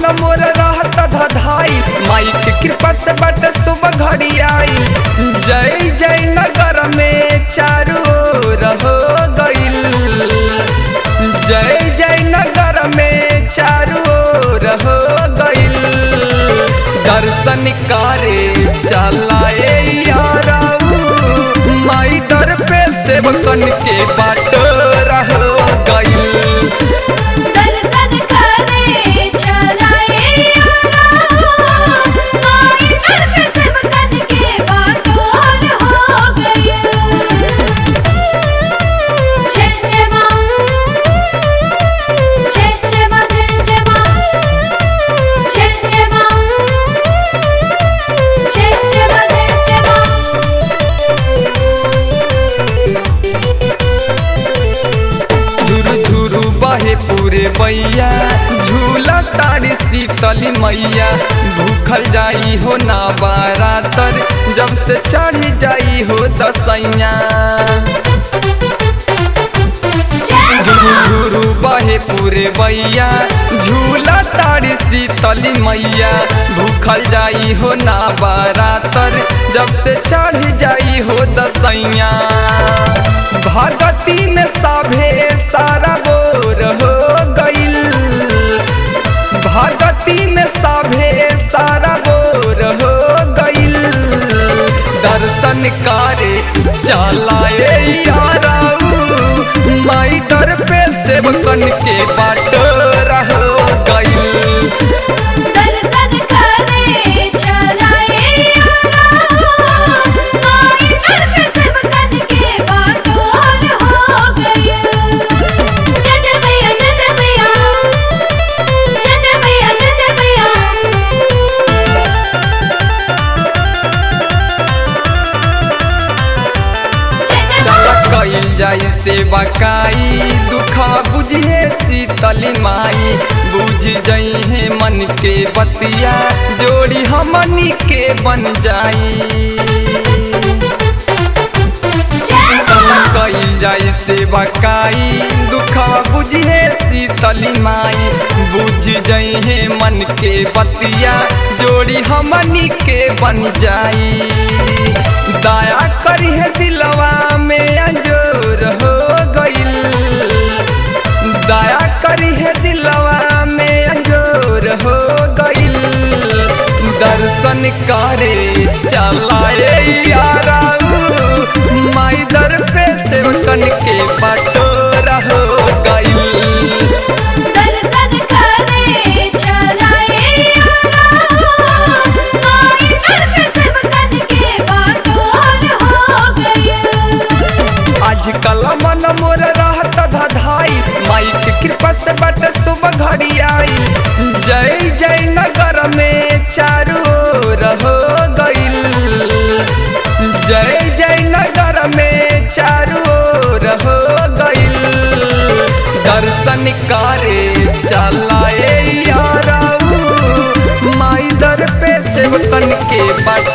मन मोर रहत धधाई माई के कृपा से बट सुबह घड़ी आई जय जय नगर में चारू ओर हो गइल जय जय नगर में चारू ओर हो गइल दर्शन करे चलाए याराऊ माई दर पे सेवकन के बाट रह गइल दर्शन करे चलाए आई दर पे सेवकन के बाटोर हो गए जय जय माँ जय जय माँ जय जय माँ जय जय माँ जय जय माँ जय जय माँ झुरु झुरु बहे पूरे बैया झूला तारी शीतली मैया भूखल जाई हो ना बारातर जब से चढ़ जाई हो दसैया झुरु झुरु बहे पूरे बैया झूला तारी शीतली मैया भूखल जाई हो ना बारातर जब से चढ़ जाई हो दसैया भगती में सभे सारा बोर हो गइल भगती में सभे सारा बोर हो गइल दर्शन करे चलाए याराऊ माई दर पे सेवकन के बाट रह गइल दर्शन करे चलाए आई दर पे सेवकन के बाटोर हो गए जय जय मैया जय जय मैया जय जय मैया जय जय मैया जय जय चल माँ कइल जाई सेवा काई दुखा बुझे शीतली माई बुझ जई है मन के बतिया जोड़ी हमनी के बन जाई जय माँ कइल जाई सेवा काई दुखा बुझे शीतली माई बुझ जई है मन के बतिया जोड़ी हमनी के बन जाई दया करी है दिलवा में अंजोर हो गइल दया करी है दिलवा में अंजोर हो गइल दर्शन करे चलाए याराऊ माई दर पे सेवकन के बटोरा हो गइल दर्शन करे चलाए आई दर पे सेवकन के बाटोर हो गए आजकल मन मोर रहत धधाई माई के कृपा से बट सुबह घड़ी आई जय जय नगर में चारू ओर हो गइल जय जय नगर में चारू ओर हो गइल दर्शन करे चलाए याराऊ माई दर पे सेवकन के बट